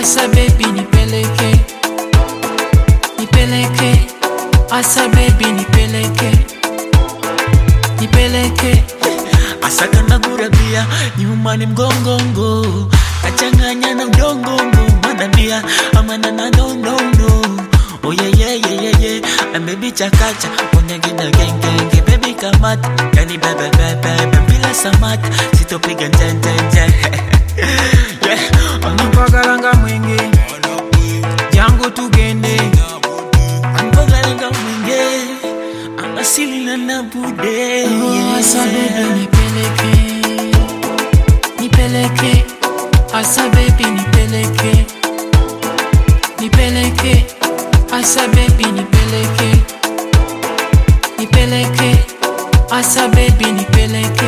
asa baby nipeleke nipeleke asa baby nipeleke nipeleke asakana gurabia nyumani mgongongo kachanganya na udongongo manambia amanana nonono oyeyeyeyeye amebi chakacha onyagina gengenge bebi kamata yani bebebebebe bila samata sitopiga njenjenje yeah. anipagalanga mwenge jangu tugende angogalanga mwinge angasilila na bude Oh, asa baby nipeleke nipeleke asa baby nipeleke nipeleke asa baby nipeleke nipeleke asa baby nipeleke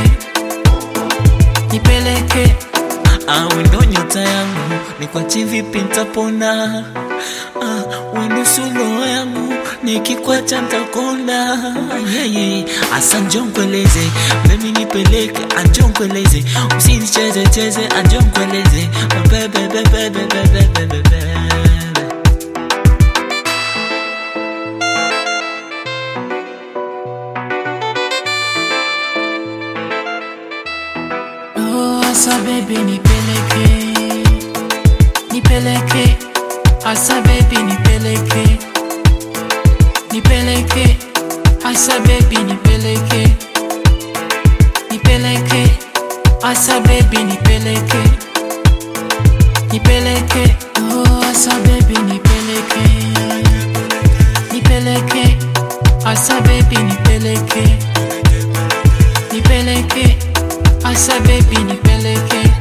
nipeleke Ah, wendo nyota yangu ni kwa chivi pintapona ah, wendo sulo yangu nikikwacha ntakona yeye asa njonkweleze mimi nipeleke anjonkweleze usinicheze cheze anjonkweleze bebebebebebebebebe Oh, asa baby nipeleke nipeleke asa baby nipeleke nipeleke asa baby nipeleke nipeleke asa baby nipeleke nipeleke oh asa baby nipeleke nipeleke asa baby nipeleke nipeleke asa baby nipeleke